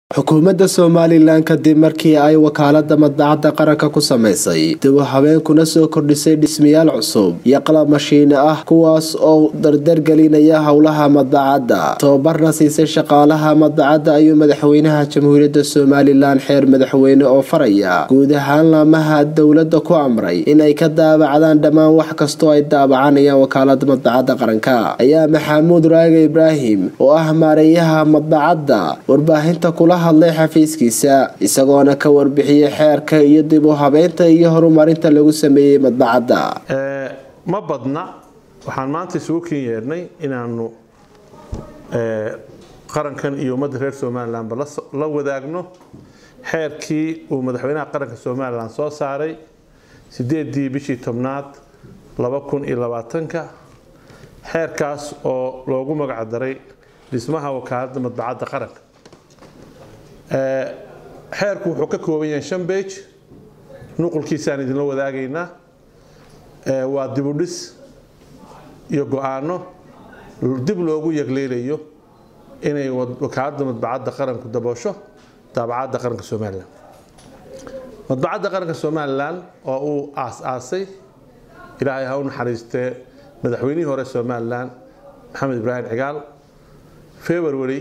xukuumadda somalilan kadib markii ay wakaalada madbacadda qaranka ku samaysay dib u habeenkuna soo kordhisay dhismayaal cusub iyo qalab mashiine ah kuwaas oo dardargelinaya howlaha madbacadda tababarna siisay shaqaalaha madbacadda ayuu madaxweynaha jamhuuriyadda somalilan xeer madaxweyne oo faraya guud ahaan laamaha dowladda ku amray inay ka daabacdaan dhammaan wax kastoo ay daabacanayaan wakaalada madbacadda qaranka ayaa maxamuud raaga ibraahim oo ah maareeyaha madbacadda warbaahinta kula hadlay xafiiskiisa isagoona ka warbixiyey xeerka iyo dib u habeynta iyo horumarinta lagu sameeyey madbacadda ma badna waxaan maanta isugu ken yeernay inaanu qarankan iyo ummadda reer somalilanba la wadaagno xeerkii uu madaxweynaha qaranka somalilan soo saaray sideedii bishii tobnaad laba kun iyo labaatanka xeerkaas oo loogu magac daray dhismaha wakaaladda madbacadda qaranka xeerku wuxuu ka kooban yahay shan bage nuqulkiisaan idinla wadaagaynaa waa dibudhis iyo go-aano dib loogu yegleelayo inay wakaaladda madbacadda qaranku daboosho daabacadda qaranka somalilan madbacadda qaranka somalilan oo uu aas-aasay ilaahay ha u naxariistee madaxweynihii hore somalilan maxamed ibraahim cigaal february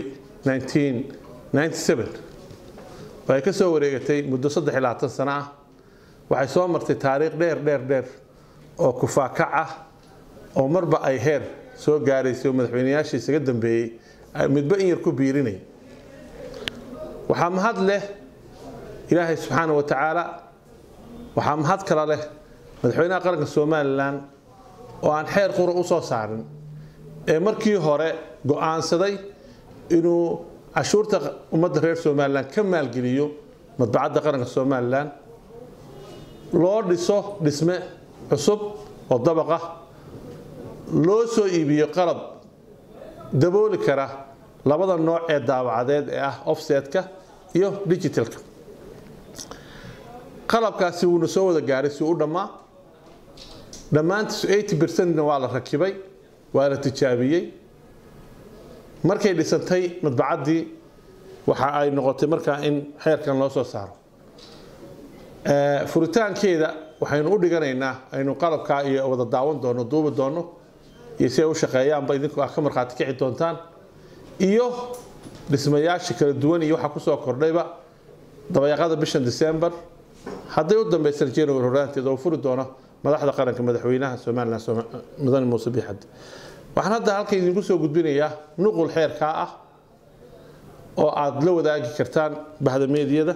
1997 waxay ka soo wareegatay muddo saddex iyo labaatan sano ah waxay soo martay taariikh dheer dheer dheer oo kufaakac ah oo marba ay heer soo gaaraysay oo madaxweyneyaashii isaga dambeeyey midba in yar ku biirinay waxaa mahad leh ilaahay subxaana wa tacaala waxaa mahad kala leh madaxweynaha qaranka somalilan oo aan xeer qura u soo saarin ee markii hore go-aansaday inuu cashuurta ummadda reer somalilan ka maalgeliyo madbacadda qaranka somalilan loo dhiso dhisme cusub oo dabaqa loo soo iibiyo qalab dabooli kara labada nooc ee daawacadeed ee ah offsetka iyo digitalka qalabkaasi wuuna soo wada gaaray si u dhammaa dhammaantiisu eighty percentna waa la rakibay waa la tijaabiyey markay dhisantay madbacaddii waxa ay noqotay markaa in xeerkan loo soo saaro furitaankeeda waxaynu u dhiganaynaa aynu qalabkaa iyo wada daawan doono duubi doono iyo si ay u shaqeeyaanba idinku ah ka markhaati kici doontaan iyo dhismayaasha kala duwan iyo waxa kusoo kordhayba dabayaaqada bishan december hadday u dambaysan january horaanteeda oo furi doono madaxda qaranka madaxweynaha somalilan mudane muuse biixad waxaan hadda halka idinku soo gudbinayaa nuqul xeerkaa ah oo aada la wadaagi kartaan bahda meediyada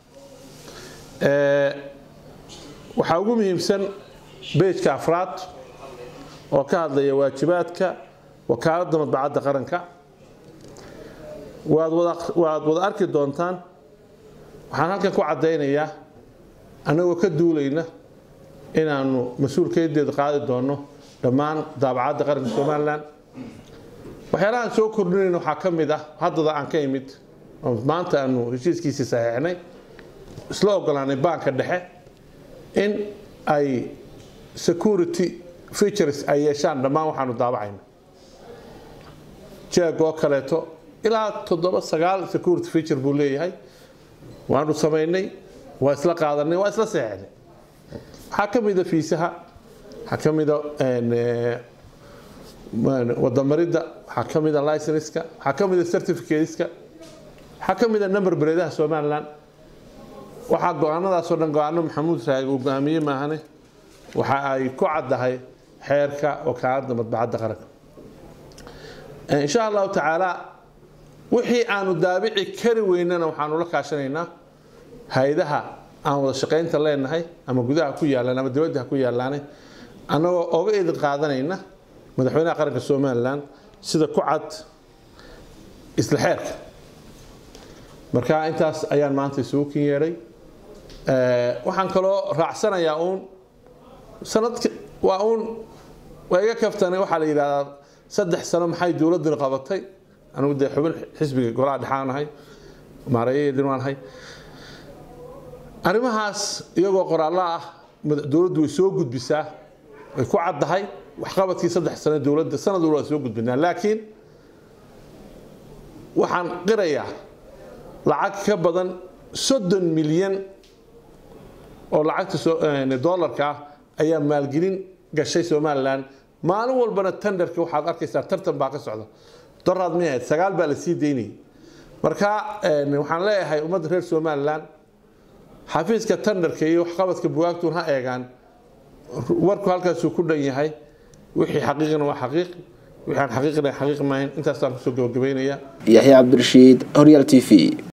waxaa ugu muhiimsan beejka afraad oo ka hadlaya waajibaadka wakaaladda madbacadda qaranka waad wada arki doontaan waxaan halkan ku caddaynayaa annagoo ka duulayna inaanu mas-uulkeedeeda qaadi doono dhammaan daabacadda qaranka somalilan waxyaalahaan soo kordhinayna waxaa ka mid ah haddada aan ka imid oo maanta aanu heshiiskiisii saxiixnay isla ogolaanay baanka dhexe in ay security features ay yeeshaan dhammaan waxaanu daabacayna jeeg oo kaleeto ilaa toddoba sagaal security feature buu leeyahay waanu samaynay waa isla qaadanay waa isla saxiixnay waxaa ka mida fiisaha waxaa ka mida wadamaridda waxaa ka mida licenska waxaa ka mida certificateska waxaa ka mida number bereedaha somalilan waxaa go-aanadaasoo dhan go-aano maxamuud raagi uu go-aamiyey maahane waxa ay ku caddahay xeerka wakaaladda madbacadda qaranka insha allahu tacaala wixii aanu daabici kari weynana waxaanu la kaashanaynaa hay-adaha aan wada shaqaynta leenahay ama gudaha ku yaalaan ama dibadda ha ku yaalaanay annagoo oga idin qaadanayna madaxweynaha qaranka somalilan sida ku cad isla xeerka marka intaas ayaan maanta isugu kin yeedhay waxaan kaloo raacsanayaa uun sanadka waa uun waa iga kaftanay waxaa la yidhahdaa saddex sano maxay dowladdani qabatay anigu dee xubin xisbiga golaha dhexaanahay maareeyaheedin waanahay arrimahaas iyagoo qoraallo ah dowladdu way soo gudbisaa way ku caddahay waxqabadkii saddex sano dowladda sanad walba waa soo gudbinaa laakiin waxaan qirayaa lacag ka badan soddon milyan oo lacagta doolarka ah ayaa maalgelin gashay somalilan maalin walbana tenderka waxaad arkaysaa tartan baa ka socda doraad may ahayd sagaal baa la sii daynayay marka waxaan leeyahay ummadda reer somalilan xafiiska tenderka iyo waxqabadka bugaagtun ha eegaan warku halkaasuu ku dhan yahay wixii xaqiiqina waa xaqiiq wixii aan xaqiiqina xaqiiq maahayn intaasaan kusoo gabagabaynayaa yaxya cabdirashiid horyaal t v